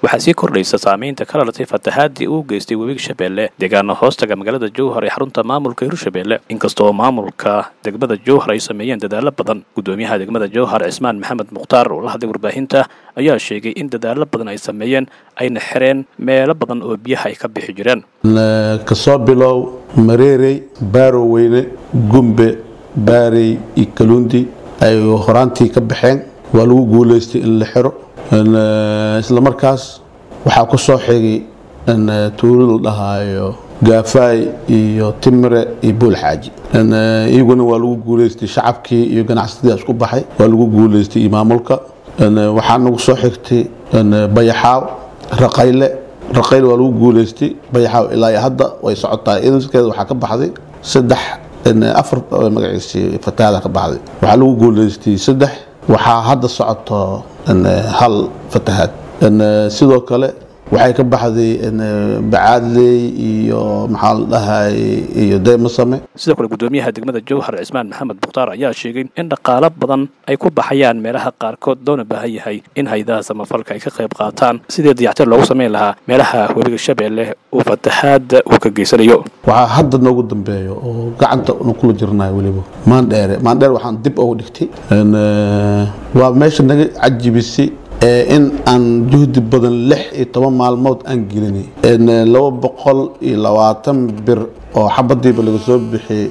waxaa sii kordhaysa saamaynta ka dhalatay fatahaadii uu geystay webiga shabeelle deegaana hoostaga magaalada jowhar ee xarunta maamulka hirshabeelle inkastoo maamulka degmada jowhar ay sameeyeen dadaalo badan gudoomiyaha degmada jowhar cismaan maxamed mukhtaar oo la hadlay warbaahinta ayaa sheegay in dadaalo badan ay sameeyeen ayna xireen meelo badan oo biyaha ay ka bixi jireen kasoo bilow mareerey baaroweyne gumbe baarey iyo kaluundi ay horaantii ka baxeen waa lagu guulaystay in la xiro isla markaas waxaa ku soo xigay tuulo la dhahaayo gaafaay iyo timire iyo buul xaaji iyaguna waa lagu guulaystay shacabkii iyo ganacsatada isku baxay waa lagu guulaystay iyo maamulka waxaa nagu soo xigtay bayaxaaw raqayle raqayle waa lagu guulaystay bayaxaaw ilaa hadda way socotaa idaskeeda waxaa ka baxday saddex afar magaciisi fatahaada ka baxday waxaa lagu guulaystay saddex waxaa hadda socoto hal fatahaad sidoo kale waxay ka baxday bacaadley iyo maxaa la dhahay iyo deymasame sidoo kale gudoomiyaha degmada jowhar cismaan maxamed mukhtaar ayaa sheegay in dhaqaalo badan ay ku baxayaan meelaha qaarkood loona baahan yahay in hay-adaha samafalka ay ka qayb qaataan sidii dayactir loogu samayn lahaa meelaha webiga shabeelle uu fatahaada uu ka geysanayo waxaa hadda noogu dambeeyo oo gacanta nu kula jirnayo weliba maandheere maandheere waxaan dib ugu dhigtay waa meesha naga cajibisay in aan juhdi badan lix iyo toban maalmood aan gelinay laba boqol iyo labaatan bir oo xabadiiba laga soo bixiyey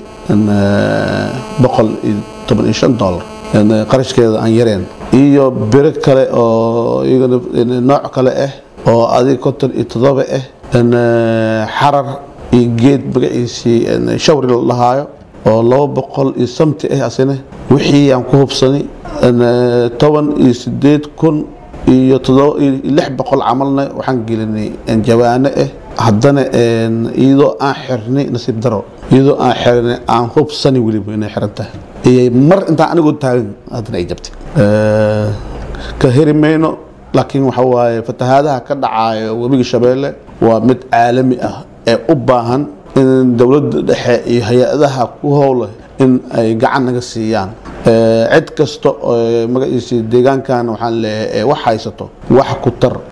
boqol iyo toban iyo shan dollar qarashkeeda aan yareen iyo biro kale oo iyagana nooc kale ah oo adiga konton iyo toddoba ah xarar iyo geed magaciisii shawri la dhahaayo oo laba boqol iyo samti ah asina wixii aan ku hubsanay toban iyo sideed kun iyo lix boqol camalna waxaan gelinay jawaano ah haddana iyadoo aan xirnay nasiib daro iyadoo aan xirnay aan hubsani weliba inay xiran tahay mar intaan anigoo taagan haddana ay jabtay ka heri mayno laakiin waxa waaye fatahaadaha ka dhacayo webiga shabeelle waa mid caalami ah ee u baahan in dowladda dhexe iyo hay-adaha ku howla in ay gacan naga siiyaan cid kasta oo magaciisi deegaankan waxaan leeyahay wax haysato wax ku tar